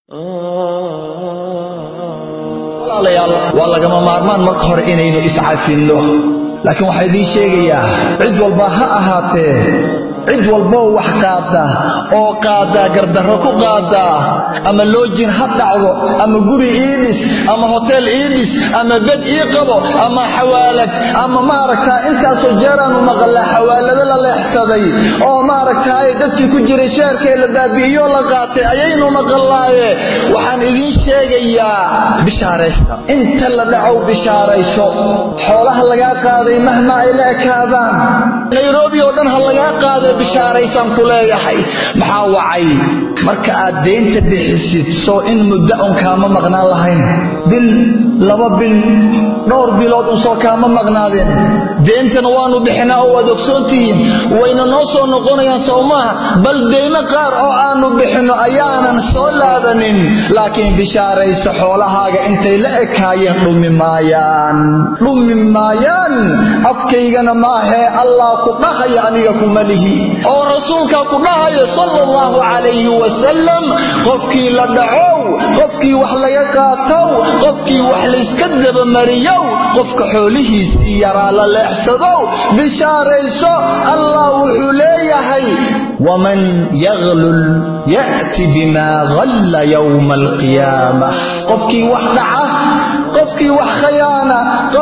walaalayaal waa lagama maarmaan marka hore inaynu iscafinno laakiin waxaa idiin sheegayaa cid walba ha ahaatee cid walboo wax qaada oo qaadaa gardarro ku qaadaa ama loojin ha dhacdo ama guri ii dhis ama hoteel ii dhis ama bed ii qabo ama xawaalad ama maaragtaa intaasoo jeeraanu maqallaa xawaalado la leexsaday oo maaragtaay dadkii ku jiray sheerkee la baabi'iyo la qaatay ayaynu maqallaaye waxaan idiin sheegayaa bishaaraysta inta la dhacow bishaarayso xoolaha lagaa qaaday mahma ay la ekaadaan nairobi oo dhan ha lagaa qaado bishaaraysaan ku leeyahay maxaa wacay marka aad deynta bixisid soo in muddo un kaama maqnaan lahayn bil laba bil dhowr bilood un soo kaama maqnaadeen deentana waannu bixinaa oo waad ogsoontihiin wayna noo soo noqonayaan sow maaha bal deymo qaar oo aannu bixinno ayaanan soo laabanin laakiin bishaarayso xoolahaaga intay la ekaayeen dhumi maayaan dhumi maayaan afkaygana maahee allah ku dhahaya aniga kuma lihi oo rasuulkaa ku dhahaya sala allahu calayhi wasalam qofkii la dhacow qofkii wax laga qaatow qofkii wax layska dabamariyow qofka xoolihiisii yaraa la leexsadow bishaarayso allah wuxuu leeyahay waman yaglul ya'ti bimaa galla yowma alqiyaamah qofkii wax dhaca qofkii wax khayaana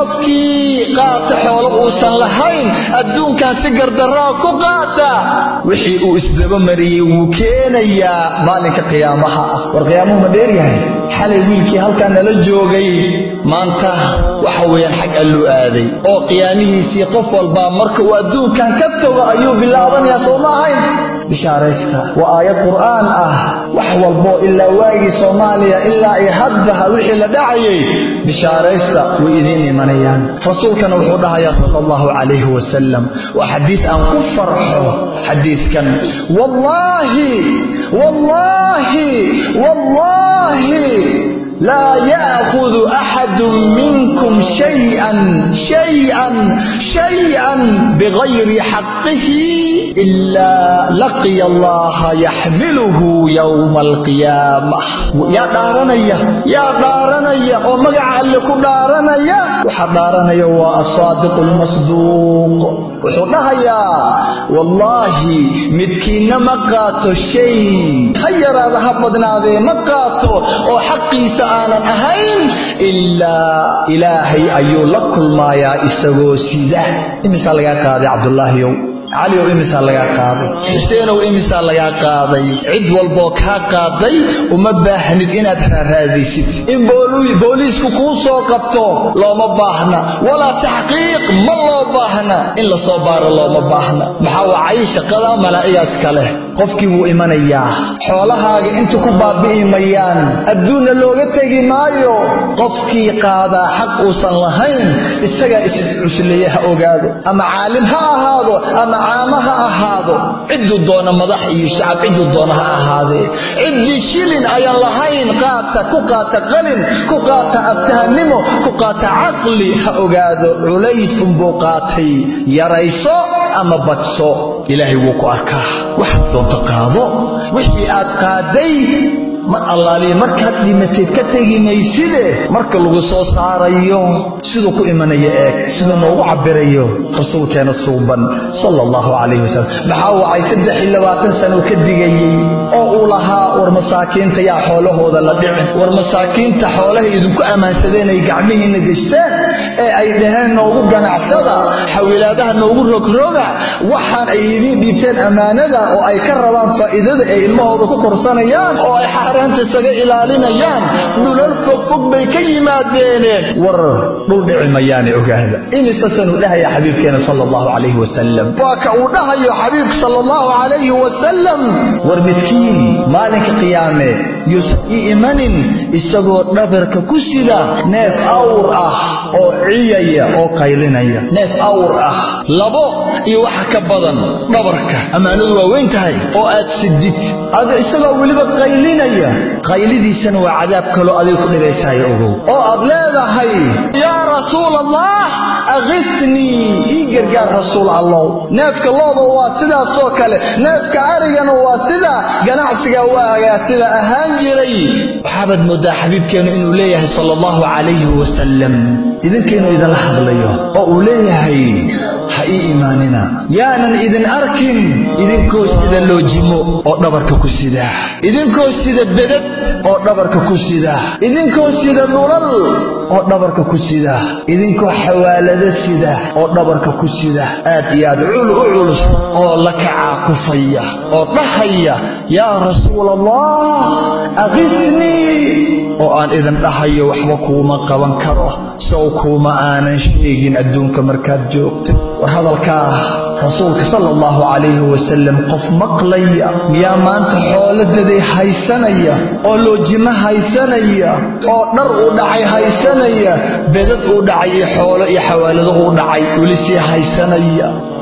qofkii qaata xoolo uusan lahayn adduunkan si gardaraa ku qaata wixii uu isdabamariyey wuu keenayaa maalinka qiyaamaha ah war qiyaamuhu ma dheeryahay xalay wiilkii halkaa nala joogay maanta waxa weeyaan xag alluu aaday oo qiyaamihiisii qof walbaa marka uu adduunkan ka tago ayuu bilaabanayaa soo ma ahayn bishaaraysta waa aayad qur'aan ah wax walboo ilaa waagii soomaaliya ilaa ay haddaha wixii la dhacayay bishaaraysta way idiin imanayaan rasuulkana wuxuu dhahayaa sala allahu calayhi wasalam waa xadiis aan ku farxo xadiiskan wallaahi wallaahi wallaahi laa yaakudu axadu minkum shayan shayan shayan bigayri xaqihi ilaa laqiya allaha yaxmiluhu yowma alqiyaamah yaa dhaaranaya yaa dhaaranaya oo magaca alle ku dhaaranaya waxaa dhaaranaya waa asaadiqu lmasduuq wuxuu dhahayaa wallaahi midkiinna ma qaato shay ha yaraada ha badnaadee ma qaato oo xaqiisa aanan ahayn ilaa ilaahay ayuu la kulmaayaa isagoo sida imisaa lagaa qaaday cabdulaahiyow caliow imisaa lagaa qaaday xuseenow imisaa lagaa qaaday cid walboo kaa qaaday uma baahnid inaad raaraadaysid in booliisku kuu soo qabto looma baahna walaa taxqiiq ma loo baahna in la soo baaro looma baahna maxaa wacay shaqada malaa'igaas kaleh qofkii wuu imanayaa xoolahaaga intu ku baabi'i mayaan adduunna looga tegi maayo qofkii qaadaa xaq uusan lahayn isagaa iscusleeye ha ogaado ama caalim ha ahaado ama caama ha ahaado cidduu doona madax iyo shacab cidduu doona ha ahaadee ciddii shilin ayaan lahayn qaata ku qaata qalin ku qaata aftahannimo ku qaata caqli ha ogaado culays unbuu qaatay yarayso ama badso ilaahay wuu ku arkaa waxaad doonto qaado wixii aad qaaday mar allaaliya markaad dhimateed ka tegi mayside marka lagu soo saarayo siduu ku imanaya eeg siduu noogu cabirayo rasuulkeena suuban sala allahu calayhi wasalam maxaa wacay saddex iyo labaatan sano ka digayey oo uu lahaa war masaakiinta yaa xoolahooda la dhicin war masaakiinta xoolaha idinku ammaansadeen ay gacmihiinna geshteen ee ay dhaheen noogu ganacsada xawilaadaha noogu rogroga waxaan ay idiin dhiibteen ammaanada oo ay ka rabaan faa'iidada ay ilmahooda ku korsanayaan oo ay xaaraanta isaga ilaalinayaan dhulal fogfog bay ka yimaadeeneen war dhul dhici mayaane ogaada imisasanuu dhahaya xabiibkeena sala allahu calayhi wasalam waa ka uu dhahayo xabiibka sala allahu calayhi wasalam war midkiin maalinka qiyaame yuusan ii imanin isagoo dhabarka ku sida neef awr ah oo ciyaya oo qaylinaya neef awr ah labo iyo waxa ka badan dhabarka ammaanadu waa weyn tahay oo aad sidid ada isagoo weliba qaylinaya qaylidiisana waa cadaab kaloo adig ku dhibaysaayo ogow oo aad leedahay yaa rasuul allah akifnii ii gargaar rasuul allow neefka looda waa sidaasoo kale neefka arigana waa sida ganacsiga waagaa sida ahaan jiray waxaabaad mooddaa xabiibkeennu inuu leeyahay sala allahu calayhi wasalam idinka inuu idinla hadlayo oo uu leeyahay ha ii imaanina yaanan idin arkin idinkoo sida loojimo oo dhabarka ku sida idinkoo sida bedad oo dhabarka ku sida idinkoo sida dhulal oo dhabarka ku sida idinkoo xawaalado sida oo dhabarka ku sida aad iyo aad cul u culus oo la kacaa kufaya oo dhahaya yaa rasuul allah akifnii oo aan idin dhahayo waxba kuuma qaban karo sow kuuma aanan sheegin adduunka markaad joogta war hadalkaa rasuulka sala allahu calayhi wasalam qof maqlaya miyaa maanta xooladaday haysanaya oo loojimo haysanaya oo dhar uu dhacay haysanaya bedad uu dhacay iyo xoolo iyo xawaalado uu dhacay weli sii haysanaya